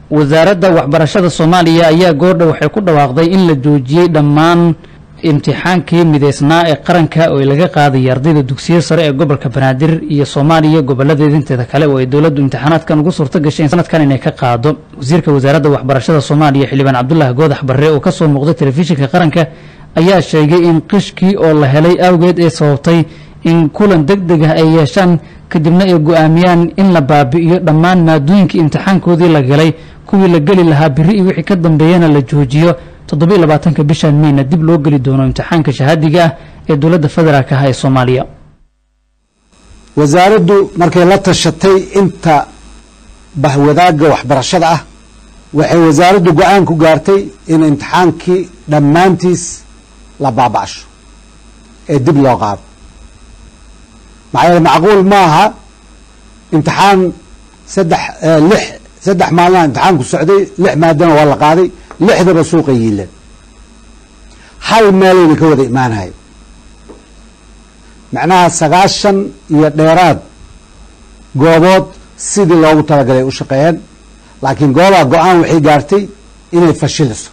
wasaaradda waxbarashada soomaaliya ayaa goordha waxay ku dhawaaqday in la joojiyey dhammaan imtixaankii mideysnaa ee qaranka oo laga qaadaya ardayda dugsiya sare ee gobolka banaadir iyo soomaaliya goboladeeda inteeda kale oo ay dowladdu imtixaanaadkan ugu suurto gashay sanadkan inay ka qaado wasiirka wasaaradda waxbarashada soomaaliya xildhibaan cabdulaahi goodax barre oo kasoo muuqday telefishinka qaranka ayaa sheegay in qishkii oo la helay awgeed ee sababtay in kulan deg deg ah ay yeeshaan kadibna ay go-aamiyaan in la baabi'iyo dhammaan maadooyinkii imtixaankoodii la galay kuwii la geli lahaa biri iyo wixii ka dambeeyana la joojiyo toddobiiy labaatanka bishan meyna dib loo geli doono imtixaanka shahaadiga ah ee dowladda federaalk ah ee soomaaliya wasaaraddu markay la tashatay inta bahwadaagga waxbarashada ah waxay wasaaraddu go-aan ku gaartay in imtixaankii dhammaantiis la baaba'sho ee dib loo qaado maxaa yeele macquul ma aha imtixaan saddex lix saddex maalina imtixaanku socday lix maadana waa la qaaday lixdaba suuqa yiilan hal meelayna ka wada imaanahay macnaha sagaashan iyo dheeraad goobood sidii loogu talagalay u shaqeeyeen laakiin goobaha go-aan waxay gaartay inay fashiliso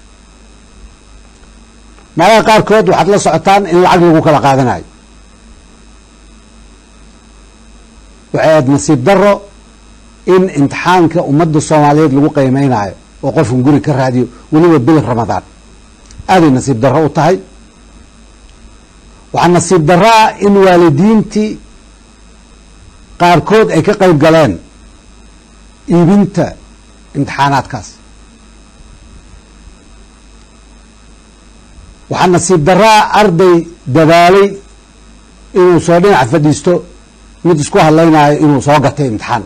meelaha qaarkood waxaad la socotaan in lacag lagu kala qaadanayo waxay ahayd nasiib daro in imtixaanka ummadda soomaaliyeed lagu qiimeynayo oo qofkan guri ka raadiyo weliba bil ramadaan aaday nasiib darro u tahay waxaa nasiib darro ah in waalidiintii qaarkood ay ka qayb galeen iibinta imtixaanaadkaas waxaa nasiib darro ah arday dadaalay inuu soo dhinac fadhiisto mid isku hadlaynayo inuu soo gatay imtixaan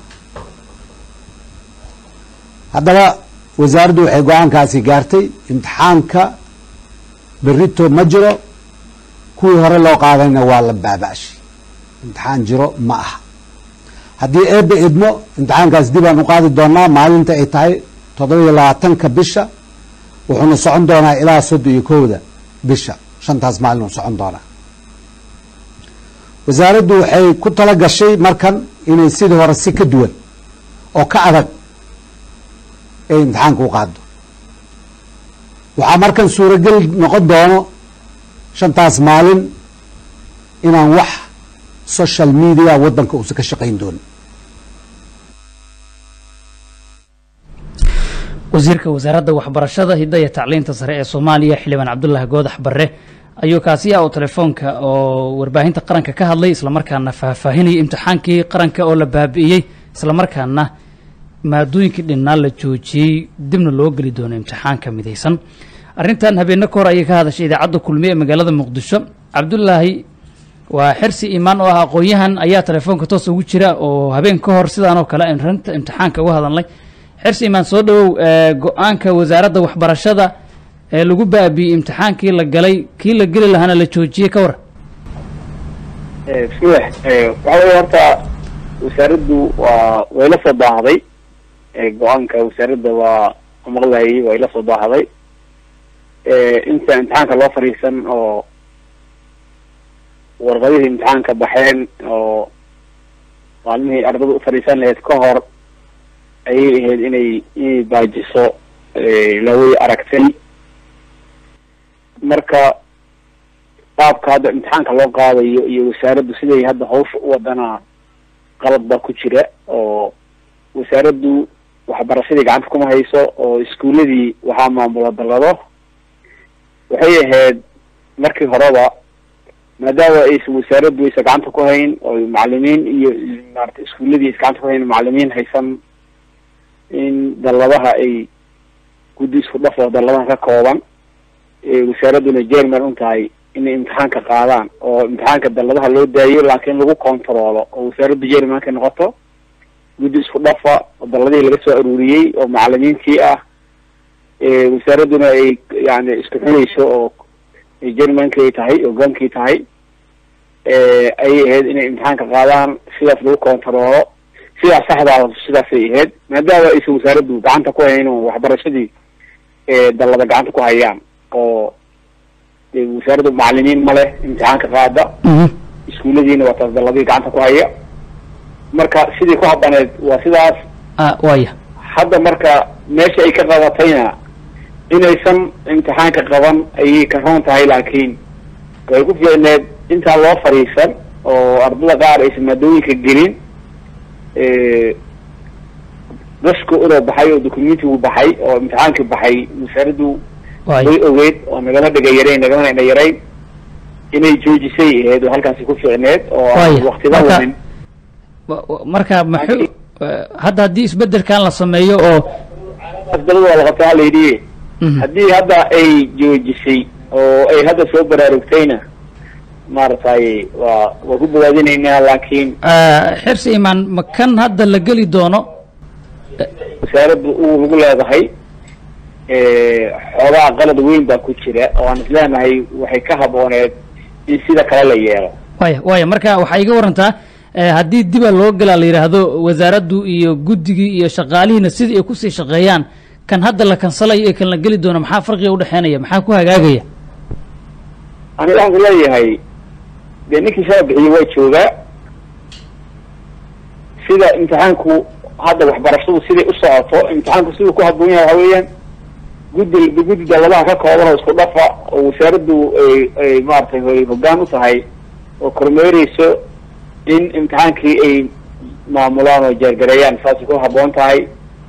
haddaba wasaaraddu waxay go-aankaasi gaartay imtixaanka berito ma jiro kuwii hore loo qaadayna waa la baaba'shay imtixaan jiro ma aha haddii eebbe idmo imtixaankaas dib aan u qaadi doonaa maalinta ay tahay toddoba-iyo labaatanka bisha wuxuuna socon doonaa ilaa soddon iyo kowda bisha shantaas maalin uu socon doonaa wasaaraddu waxay ku tala gashay markan inay sidii hore si ka duwan oo ka adag ay imtixaanka u qaado waxaa markan suurogel noqon doono shantaas maalin inaan wax social media waddanka uusan ka shaqayn doonin wasiirka wasaaradda waxbarashada hidaya tacliinta sare ee soomaaliya xildhibaan cabdulaahi goodax barre ayuu kaasi ah oo telefoonka oo warbaahinta qaranka ka hadlay islamarkaana faahfaahinayay imtixaankii qaranka oo la baabi'iyey islamarkaana maadooyinkii dhinnaa la joojiyey dibna loo geli doono imtixaanka midaysan arrintan habeenno ka hor ayay ka hadashay idaacadda kulmiye ee magaalada muqdisho cabdulaahi waa xirsi imaan oo ah aqoon-yahan ayaa telefoonka toos ugu jira oo habeen ka hor sidaanoo kale aynu rinta imtixaanka uga hadalnay xirsi imaan soo dhowow go-aanka wasaaradda waxbarashada ee lagu baabi'iyey imtixaankii la galay kii la geli lahaana la joojiyey ka waran bismillah waxa weye horta wasaaraddu waa way la soo daahday go-aanka wasaaradda waa maqlayay way la soo daahday inta imtixaanka loo fadhiisan oo warqadihii imtixaanka baxeen oo maalmihii ardada u fadhiisan lahayd ka hor ayay ahayd inay inay baajiso laway aragtay marka qaabka hadda imtixaanka loo qaadayo iyo wasaaraddu siday hadda hawsha u wadana qalad baa ku jira oo wasaaraddu waxbarashadii gacanta kuma hayso oo iskuuladii waxaa maamula dallado waxay ahayd markii horeba maadaama aysan wasaaraddu aysan gacanta ku hayn oo macalimiin iyo maarata iskuuladii aysan gacanta ku hayn macalimiin haysan in dalladaha ay guddi isku dhaf oo dalladaha ka kooban wasaaradduna jerman un tahay inay imtixaanka qaadaan oo imtixaanka dalladaha loo daayo laakiin lagu controlo oo wasaaraddu jermanka noqoto guddi isku dhafa oo dalladihii laga soo aruuriyey oo macalimiintii ah wasaaradduna ay yani isku xunayso oo jermanki ay tahay hogaankii tahay ayay ahayd inay imtixaanka qaadaan sidaas lagu controlo sidaas saxdaa sidaasay ahayd maadaama aysan wasaaraddu gacanta ku hayn oo waxbarashadii dallada gacanta ku hayaan oo wasaaraddu macalimiin ma leh imtixaanka qaada iskuulladiina waa taas dalladii gacanta ku haya marka sidii ku habaneed waa sidaas waya hadda marka meesha ay ka qabatayna inaysan imtixaanka qaban ayay ka roon tahay laakiin way ku fiicneed intaan loo fadhiisan oo ardada qaar aysan maadooyinka gelin dashka udoo baxay oo documentigu baxay oo imtixaankii baxay wasaaraddu way ogeyd oo nagama dhega yarayn nagamana ina yarayn inay joojisay ahayd oo halkaasi ku fiicneed oo aan waktida wanin marka maxuu hadda haddii isbedelkan la sameeyo oo asbadada waa la qabtaa hala yidhi haddii hadda ay joojisay oo ay hadda soo baraarugtayna maaragtay waa waa ku bogaadinaynaa laakiin xirsi imaan ma kan hadda la geli doono wasaaraddu uu lagu leedahay xoogaa qalad weyn baa ku jira oo aan isleenahay waxay ka habooneed in sida kale la yeelo waya waya marka waxaa iga warantaa haddii diba loo galaa la yidhaahdo wasaaraddu iyo guddigii iyo shaqaalihiina sidii ay kusii shaqeeyaan kan hadda la kansalayo ee kan la geli doono maxaa farqiga udhexeynaya maxaa ku hagaagaya ani waxaan ku leeyahay dee ninkii shala bixiye waa joogaa sida imtixaanku hadda waxbarashadu siday u socoto imtixaanku siduu ku haboon yahay waxa weeyaan guddi guddi dawladaha ka kooban oo isku dhafa oo wasaaraddu ay ay maaragtay ay hoggaan u tahay oo kormeereyso in imtixaankii ay maamulaan oo jeergareeyaan saasay ku haboon tahay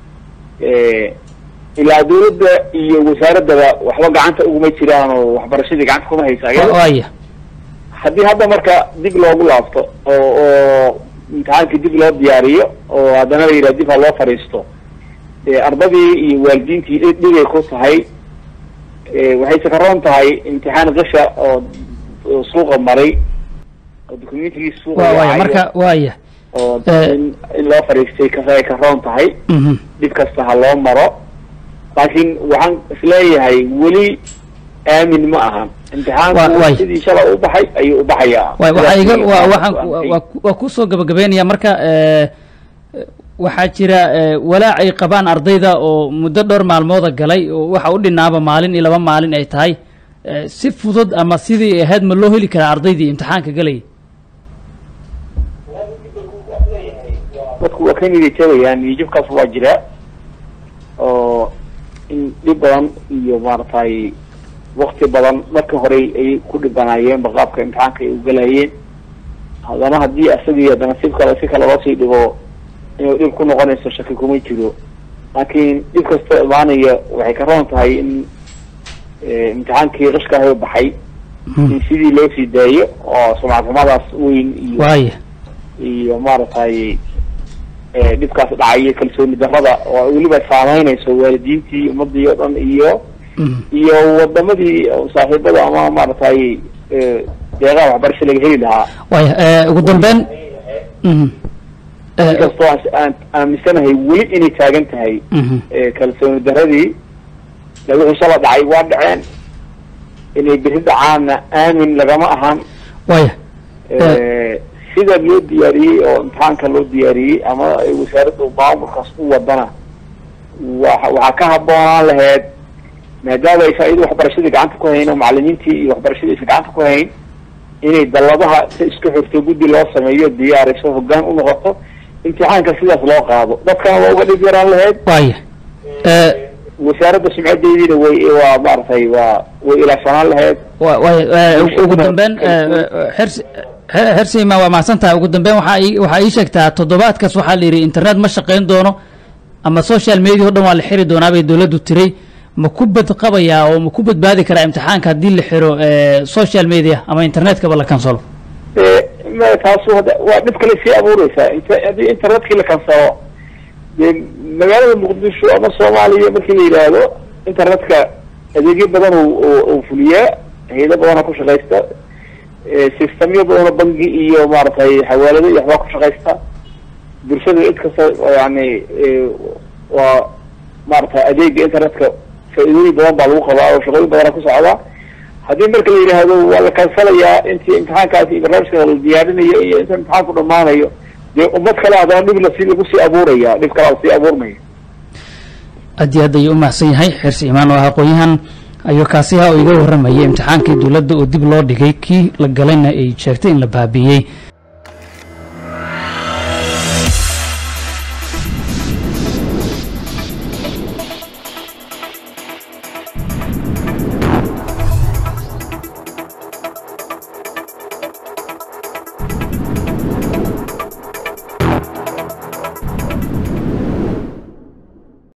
ilaa dawladda iyo wasaaraddaba waxba gacanta uguma jiraan oo waxbarashadii gacanta kuma haysa waya haddii hadda marka dib loogu laabto oo oo imtixaankii dib loo diyaariyo oo haddana la yidhaha dib ha loo fadhiisto ardadii iyo waalidiintii dhigay ku tahay waxayse ka roon tahay imtixaan qisha oo suuqa maray oo documentigii suuqa waya marka waya oo in in loo fadhiistay kas ay ka roon tahay dhib kasta ha loo maro laakiin waxaan isleeyahay weli aamin ma ahan imtixaanku sidii shala u baxay ayuu u baxayaa waxaa iga wa waxaan waa kusoo gabagabeynaya marka waxaa jira walaac ay qabaan ardayda oo muddo dhowr maalmooda galay oo waxa u dhinaaba maalin iyo laba maalin ay tahay si fudud ama sidii ahayd ma loo heli karaa ardaydii imtixaanka galayay dadku waa ka niyadjabayaan niyajabkaas waa jira oo in dhib badan iyo maaragtay wakti badan marka hore ay ku dhibanaayeenba qaabka imtixaanka ay ugalayeen haddana haddii asagii haddana si kale si kale loosii dhigo inuu dhib ku noqonayso shaki kuma jiro laakiin dhib kastoo imaanaya waxay ka roon tahay in imtixaankii qishkaaha baxay in sidii loo sii daayo oo sumcadxumadaas weyn iyo waya iyo maaragtay dhibkaas dhacaya kalsooni darrada oo weliba saameynayso waalidiintii ummadii oo dhan iyo iyo wadamadii saaxiibada ama maaragtay deeqaha waxbarasho laga heli lahaa waya ugu dambeyn inkastoo aan aaminsanahay weli inay taagan tahay kalsooni darradii wixii shala dhacay waa dhaceen inay beri dhacaanna aamin lagama ahan waya sida loo diyaariyey oo imtixaanka loo diyaariyey ama wasaaradda maamulkaas u wadana wa waxaa ka haboonaan laheyd maadaama aysan iyadu waxbarashadii gacanta ku hayn oo macalimiintii iyo waxbarashadii aysan gacanta ku hayn inay dalladaha si isku xirto guddi loo sameeyo diyaariso hoggaan u noqoto imtixaanka sidaas loo qaado dadkana waa uga dhib yaraan laheyd waya wasaaradda sumcadeediina way waa maaragtay waa way ilaashanaan laheyd waya ugu dambeyn xirsi xersima waa mahadsan tahay ugu dambeyn waxaa ii waxaa ii sheegtaa toddobaadkaas waxaa la yidhi internet ma shaqayn doono ama social media o dhan waa la xiri doonaa bay dowladdu tiray ma ku badqabayaa oo ma ku badbaadi karaa imtixaanka haddii la xiro social media ama internetkaba la kansalo taasu hadda waa dhib kale sii abuureysaa int haddii internetkii la kansalo dee magaalada muqdisho ama soomaaliya markii la yidhaahdo internetka adeegyo badan u fuliyaa hayado badana ku shaqaysta systemyo badanoo bangi iyo maaragtay xawaalado iyo waxbaa ku shaqaysta bulshada cid kasta yani waa maaragtay adeega internetka faa-iidooyin badan baa lagu qabaa oo shaqooyin badana ku socdaa haddii marka la yidhaahdo waa la kansalayaa intii imtixaankaasi iyo barnaamijka la diyaarinayo iyo inta imtixaanku dhamaanayo dee ummad kale haddana dhib lasi lagu sii abuuraya dhib kale lasii abuurmaya aad iyo aad ayuu umahadsan yahay xirsi imaan oo ah aqoon-yahan ayuu kaasiha oo iga warramayay imtixaankii dowladda oo dib loo dhigay kii la galayna ay sheegtay in la baabiiyey